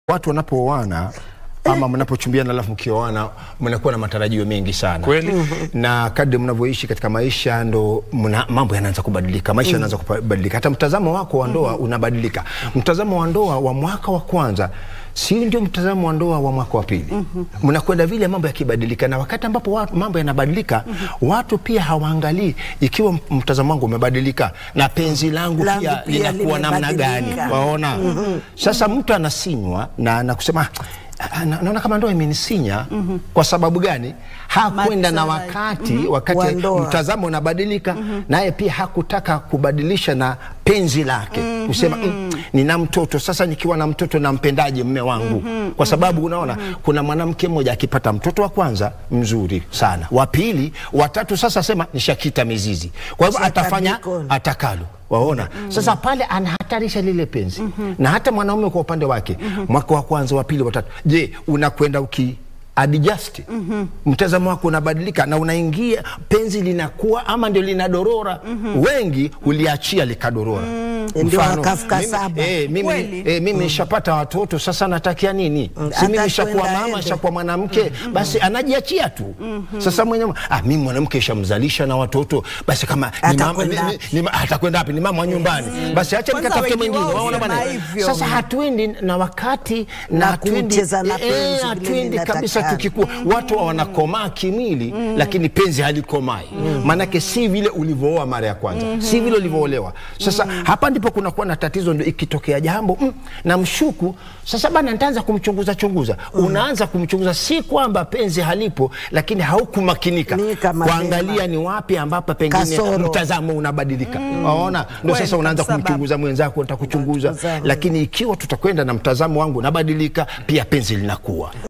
watu wanapooana ama mnapochumbiana alafu mkioana mnakuwa na matarajio mengi sana Kweli. na kadri mnavyoishi katika maisha ndo mna, mambo yanaanza kubadilika maisha yanaanza kubadilika hata mtazamo wako wa ndoa unabadilika mtazamo wa ndoa wa mwaka wa kwanza si ndio mtazamo wa ndoa wa mwaka wa pili mnakwenda vile mambo yakibadilika na wakati ambapo watu, mambo yanabadilika watu pia hawaangalii ikiwa m- mtazamo wangu umebadilika na penzi langu Langu pia pia linakuwa namna gani limebadilika. waona sasa mtu anasinywa na nakusema "Ah, na- naona kama ndoa imenisinya kwa sababu gani hakwenda na Matarajio. wakati Wa wakati ndoa. mtazamo unabadilika naye pia hakutaka kubadilisha na penzi lake kusema mm, nina mtoto sasa nikiwa na mtoto nampendaje mme wangu kwa sababu unaona kuna mwanamke mmoja akipata mtoto wa kwanza mzuri sana wa pili watatu sasa sema nishakita mizizi kwa hivyo Shaka atafanya mikono. atakalo waona sasa pale anahatarisha lile penzi na hata mwanaume kwa upande wake mwaka wa kwanza wa pili watatu je unakwenda uki adjust mtazamo wako unabadilika na unaingia penzi linakuwa ama ndio linadorora wengi huliachia likadorora Ndio Mfano, wakafuka mimi- saba. eh, mimi, Kweli. eh, mimi nishapata watoto sasa natakia nini si Hata mimi nishakuwa kwenda mama ende. nishakuwa mwanamke basi anajiachia tu sasa mwenye ah, mimi mwanamke ishamzalisha na watoto basi kama ni mama- Atakwenda ni- wapi? ni- ni- atakwenda wapi ni mama wa nyumbani basi acha Kwanza nikatafute wengi mwingine wao waona husema bwana hivyo. sasa hatuendi na wakati na Na hatuendi kucheza na eh, penzi eh, vile hatuendi kabisa linatakana. tukikua watu wanakomaa kimwili lakini penzi halikomai maanake si vile ulivyooa mara ya kwanza si vile ulivyoolewa sasa hapa ndipo kunakuwa na tatizo ndio ikitokea jambo mm, na mshuku sasa bana nitaanza kumchunguza chunguza unaanza kumchunguza si kwamba penzi halipo lakini haukumakinika Nika mapema. kuangalia ni wapi ambapo pengine Kasoro. mtazamo unabadilika waona ndio Kweli sasa unaanza kabisa, kumchunguza mwenzako nitakuchunguza Unachunguza. lakini ikiwa tutakwenda na mtazamo wangu unabadilika pia penzi linakuwa